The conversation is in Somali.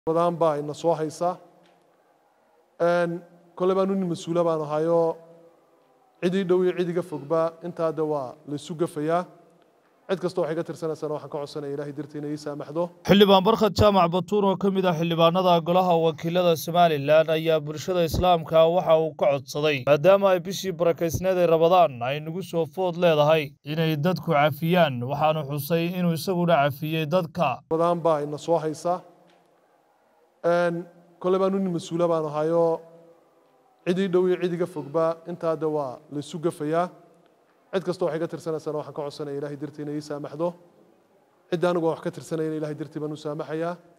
badan baa ina soo haysa kole baan uni mas-uula baan ahayoo cidii dhow iyo cidiga fogba intaa de waa laysu gafayaa cid kasta waxay ka tirsanaysana waxaan ka codsanaya ilahay dartii inay ii saamaxdo xildhibaan barkhad jaamac batuur oo ka mid ah xildhibaanada golaha wakiilada somalilan ayaa bulshada islaamka waxa uu ka codsaday maadaama ay bishii barakaysneed ee rabadaan ay nagu soo food leedahay inay dadku cafiyaan waxaanu xusay inuu isaguna cafiyey dadka badan baa ina soo haysa kole baan uni mas-uula baan ahayoo cidii dhow iyo cidiga fogba intaa de waa laysu gafayaa cid kasta waxay ka tirsanaysana waxaan ka codsanaya ilahay dartii inay ii saamaxdo cidda anigu aan wax ka tirsanayana ilahay dartii baan u saamaxayaa